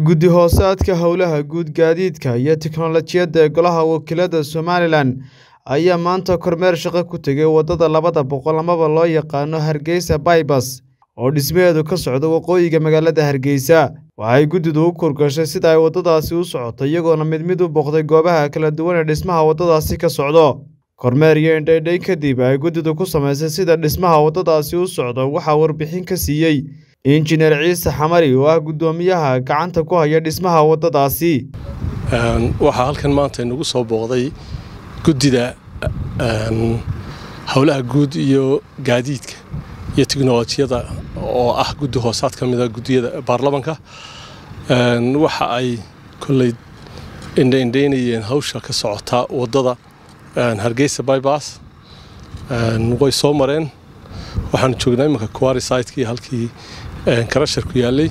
guddi hoosaadka howlaha guud gaadiidka iyo tiknoolajiyadda ee golaha wakiilada somalilan ayaa maanta kormeer shaqo ku tegay waddada labada boqol amaba loo yaqaano hargeysa baybas oo dhismaheedu ka socdo waqooyiga magaalada hargeysa waxay guddidu u kurgashay sida ay waddadaasi u socoto iyagoona mid mid u booqday goobaha kala duwan ee dhismaha waddadaasi ka socdo kormeer iyo indhaydhay kadib ay guddidu ku samaysay sida dhismaha waddadaasi u socdo waxaa warbixin ka siiyey injineer ciise xamari oo ah guddoomiyaha gacanta ku haya dhismaha waddadaasi waxaa halkan maanta inagu soo booqday guddida howlaha guud iyo gaadiidka iyo tiknolojiyada oo ah guddi hoosaad ka mida guddiyada baarlamanka waxa ay kolley indhaindhaynayeen hawsha ka socota waddada hargeysa bybas way soo mareen waxaanu joognaa iminka kuwari siteki halkii karasharku yaallay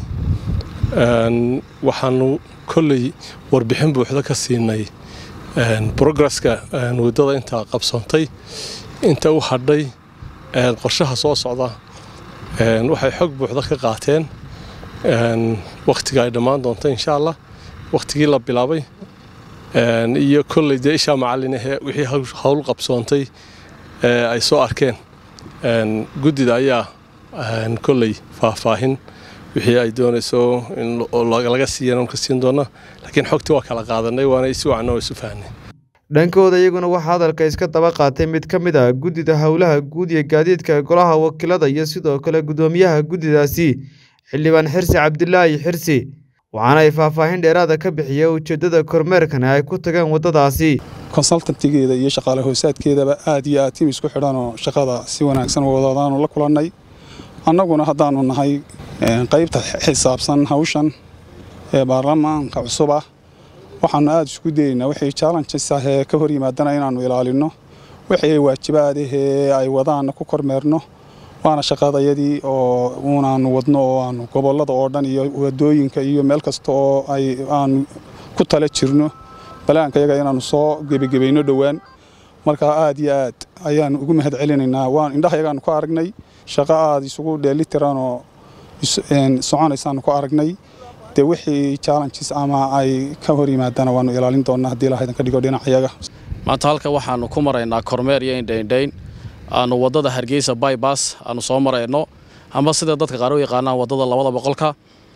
waxaanu kolley warbixin buuxda ka siinay brogresska waddada intaa qabsoontay inta u hadhay qorshaha soo socda waxay xog buuxda ka qaateen wakhtiga ay dhammaan doonto insha allah wakhtigii la bilaabay iyo kolley dee ishaa macallinahee wixii howl qabsoontay ay soo arkeen guddida ayaa kolley faahfaahin wixii ay doonayso in laga siiyan ka siin doona laakiin xogtii waa kala qaadanay waana si wacan oo isu fahnay dhankooda iyaguna waxaa hadalka iska daba qaatay mid ka mid ah guddida howlaha guud iyo gaadiidka golaha wakiilada iyo sidoo kale guddoomiyaha guddidaasi xildhibaan xirsi cabdilaahi xirsi waxaana ay faahfaahin dheeraada ka bixiya ujeeddada kormeerkana ay ku tageen waddadaasi konsaltantigeeda iyo shaqaale hoosaadkeedaba aad iyo aad tim isku xidhanoo shaqada si wanaagsan wadadaanu la kulannay annaguna haddaannu nahay qaybta xisaabsan hawshan ee baarlamaanka cusub ah waxaannu aad isku dayeynaa wixii challenges ah ee ka hor yimaadana inaannu ilaalinno wixii waajibaadahee ay wadaanna ku kormeerno waana shaqadayadii oo uunaannu wadno oo aanu gobollada oo dhan iyo wadooyinka iyo meel kasta oo ay aanu ku tala jirno balaanka yaga inaannu soo gebagebayno dhowaan markaa aad iyo aad ayaannu ugu mahad celinaynaa waan indhahayagaannu ku aragnay shaqo aad isugu dheelitiranoo soconaysaannu ku aragnay dee wixii challenges ama ay ka hor yimaadana waannu ilaalin doonnaa haddii ilaahaydan ka dhigo dhinacayaga maanta halka waxaannu ku maraynaa kormeer iyo indhaindhayn aanu waddada hargeysa bybas aanu soo marayno ama sida dadka qaar u yaqaanaan waddada labada boqolka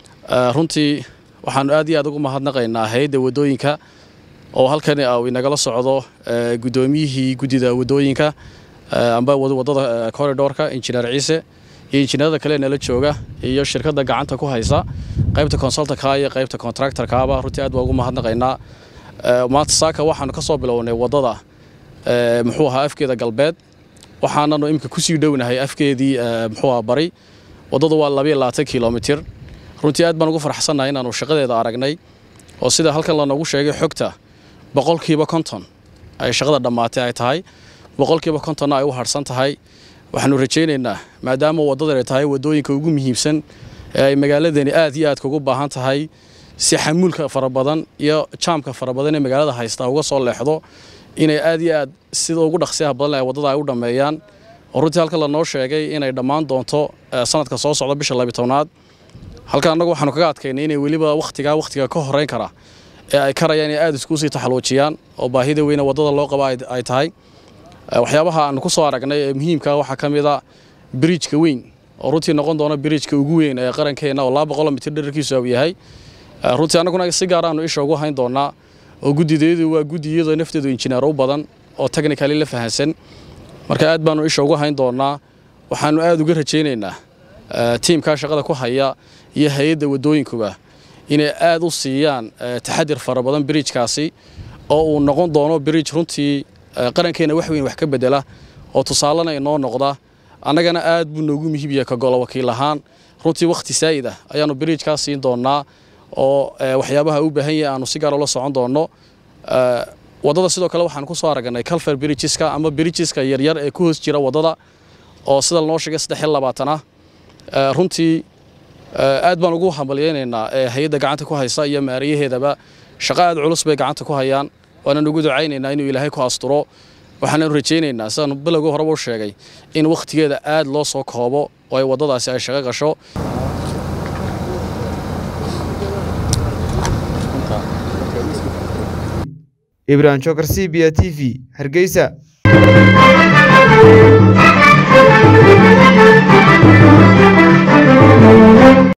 runtii waxaannu aad iyo aad ugu mahadnaqaynaa hay-adda waddooyinka oo halkani uu inagala socdo guddoomiyihii guddida waddooyinka amba waddada corridorka injineer ciise iyo injineerada kale nala jooga iyo shirkadda gacanta ku haysa qaybta consultanka iyo qaybta contractorkaaba runtii aad baa ugu mahadnaqaynaa maanta saaka waxaanu ka soo bilownay waddada muxuu ahaa afkeeda galbeed waxaananu imika kusii dhownahay afkeedii muxuu ahaa bari waddadu waa labayo labaatan kilomitir runtii aad baan ugu farxsannahay inaanu shaqadeeda aragnay oo sida halkan lanoogu sheegay xogta boqolkiiba konton ay shaqada dhammaatay ay tahay boqolkiiba kontonna ay u harhsan tahay waxaanu rajaynaynaa maadaama waddadan ay tahay waddooyinka ugu muhiimsan ee ay magaaladani aad iyo aadka ugu baahan tahay si xamuulka fara badan iyo jaamka fara badan ee magaalada haysta uga soo leexdo inay aad iyo aad sida ugu dhaqsiyaha badan ay waddada ay u dhammeeyaan oo runtii halka lanoo sheegay inay dhammaan doonto sanadka soo socda bisha labitobnaad halka annagu waxaanu kaga adkaynay inay weliba wakhtigaa wakhtiga ka horrayn kara ee ay karayaan inay aad iskuusii taxaluujiyaan oo baahida weyne waddada loo qaba ay tahay waxyaabaha aanu ku soo aragnay ee muhiimka waxaa ka mid a biriijka weyn oo runtii noqon doona biriijka ugu weyn ee qarankeenna oo laba boqol mitir dherarkiisu uu yahay runtii annaguna si gaar aanu isha ugu hayn doonaa oo guddideedu waa guddi iyadoo nafteedu injineer u badan oo technically la fahansan marka aad baanu isha ugu hayn doonaa waxaanu aad uga rajaynaynaa tiimkaa shaqada ku haya iyo hay-adda waddooyinkuba inay aad u siiyaan taxadir fara badan biriijkaasi oo uu noqon doono biriij runtii qarankeenna wax weyn wax ka bedela oo tusaalena inoo noqda annagana aad buu noogu muhiimyahay ka golo wakiil ahaan runtii wakhti saa'id ah ayaannu biriijkaa siin doonnaa oo waxyaabaha u baahan yahay aanu si gaar ula socon doonno waddada sidoo kale waxaan ku soo aragnay calfer birijiska ama birijiska yaryar ee ku hoos jira waddada oo sida lanoo sheegay saddex iyo labaatan ah runtii aad baan ugu hambalyaynaynaa hay-adda gacanta ku haysa iyo maariyaheedaba shaqo aad culus bay gacanta ku hayaan waanaan ugu ducaynaynaa inuu ilaahay ku asturo waxaananu rajaynaynaa sidaan bilowgii horeba u sheegay in wakhtigeeda aad loo soo koobo oo ay waddadaasi ay shaqo gasho ibrahim jokar c b a t v hargeysa